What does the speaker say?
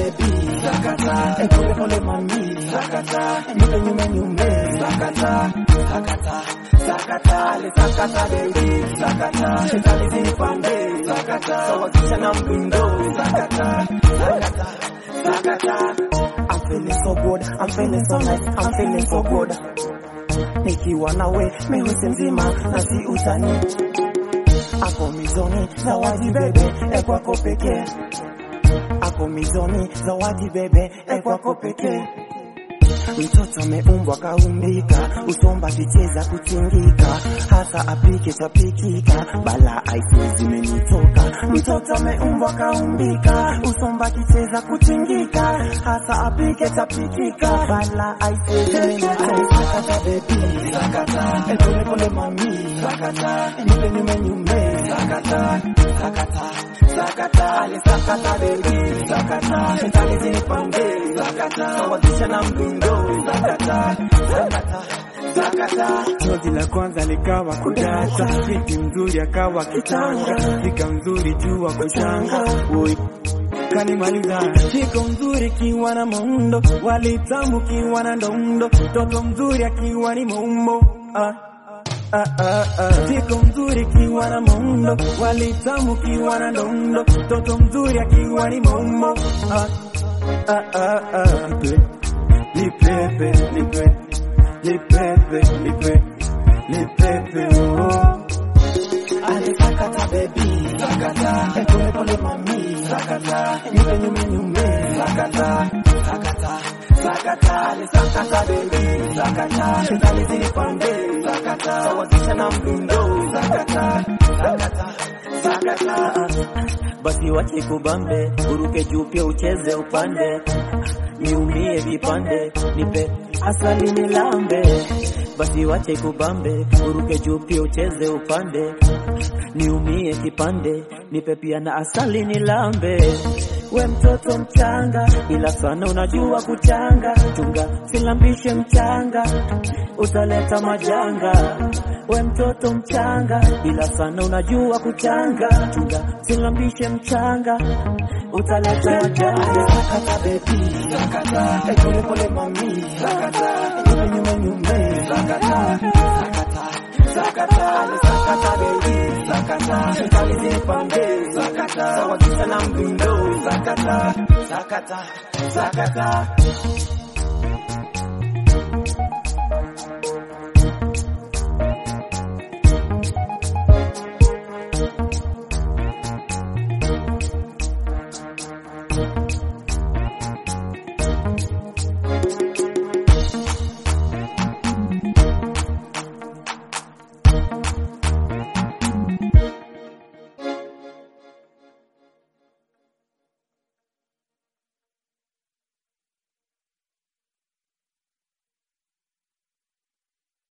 baby, sakata, e pole pole mami, sakata, nyume nyume nyume, sakata, sakata, sakata, le sakata baby, sakata, shetani zinipande, sakata, sawazisha na mdundo, sakata, sakata, sakata. I'm feeling so good, I'm feeling so nice, I'm feeling so good. Nikiwa nawe meusi mzima na si utani, ako mizoni zawadi bebe, e kwako pekee ako mizoni zawadi bebe e kwako pekee mtoto ameumbwa kaumbika usomba kicheza kutingika hasa apike tapikika bala aisi zimenitoka mtoto ameumbwa kaumbika usomba kicheza kutingika hasa apike tapikika bala aisi zimenitoka sakata bebi sakata e pole pole mami sakata nipe nyume nyume sakata sakata sakata ale sakata bebi sakata shetani zinipande sakata sawazisha na mdundo sakata sakata sakata Chozi la kwanza likawa kudata, binti mzuri akawa kitanga, fika mzuri jua kuchanga, Oi, kanimaliza shiko mzuri kiwa na muundo, walitamu kiwa na ndondo, toto mzuri akiwa ni maumbo ah. Ah, ah, ah. Shiko mzuri kiwa na muundo, walitamu kiwa na ndondo, toto mzuri akiwa ni maumbo ah. Ah, ah, ah. Nipe, nipepe, nipe nipepe, nipe, nipepe, oh. ale sakata bebi sakata e pole pole mami sakata nipe nyume nyume sakata sakata sakata ale sakata bebi sakata shetani zinipande sakata sawazisha na mdundo sakata sakata sakata basi wache kubambe, uruke juu pia ucheze upande, niumie vipande, nipe asali nilambe. Basi wache kubambe, uruke juu pia ucheze upande, niumie kipande, nipe pia na asali nilambe. We mtoto mchanga, ila sana unajua kuchanga, chunga silambishe mchanga, utaleta majanga. We mtoto mchanga, ila sana unajua kuchanga, chunga silambishe mchanga, utaleta majanga. sakata bebi sakata e pole pole mami sakata nipe nyume nyume sakata sakata sakata ale sakata bebi sakata shetani zinipande sakata sawazisha na mdundo sakata sakata sakata